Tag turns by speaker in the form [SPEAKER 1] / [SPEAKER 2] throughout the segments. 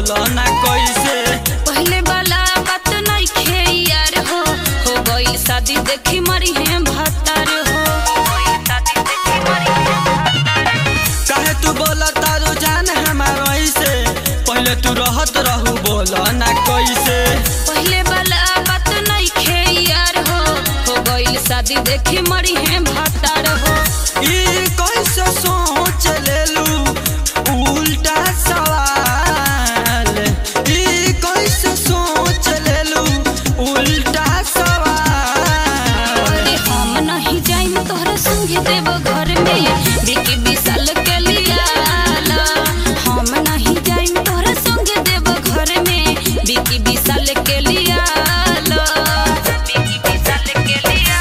[SPEAKER 1] बोलो ना कैसे
[SPEAKER 2] पहले वाला बात नइखे यार हो हो गई शादी देखी मरी है भतार हो
[SPEAKER 1] काहे तू बोला तारू जान हमार ऐसे पहले तू रहत रहू बोलो ना कैसे
[SPEAKER 2] पहले वाला बात नइखे यार हो हो गई शादी देखी मरी है भतार हो
[SPEAKER 1] ई कैसे सोच लेलू उल्टा सवाल ई कैसे सोच लेलू उल्टा सवाल
[SPEAKER 2] अरे हम नहीं जाइम तोहरा संगे देव घर में बिकी विशाल के लिया हम नहीं जाइम तोहरा संगे देव घर में बिकी विशाल के लिया बिकी विशाल के लिया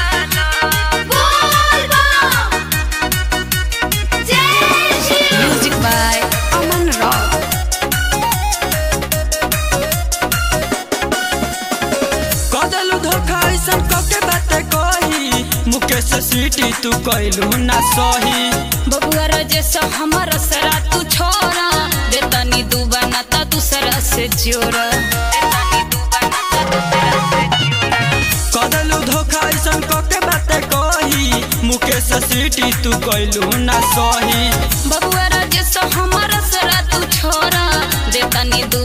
[SPEAKER 2] म्यूजिक बाय अमन रॉक
[SPEAKER 1] कदलू धोखा ऐसन कके बाते कही मुकेश सीटी तू कैलू ना सही
[SPEAKER 2] बबुआ राजेश हमर सरा तू छोरा देतनी दुबाना ता दूसरा से जोरा
[SPEAKER 1] कदलू धोखा ऐसन कके बाते कही मुकेश सीटी तू कैलू ना सही
[SPEAKER 2] बबुआ राजेश हमर सरा तू छोरा देतनी दू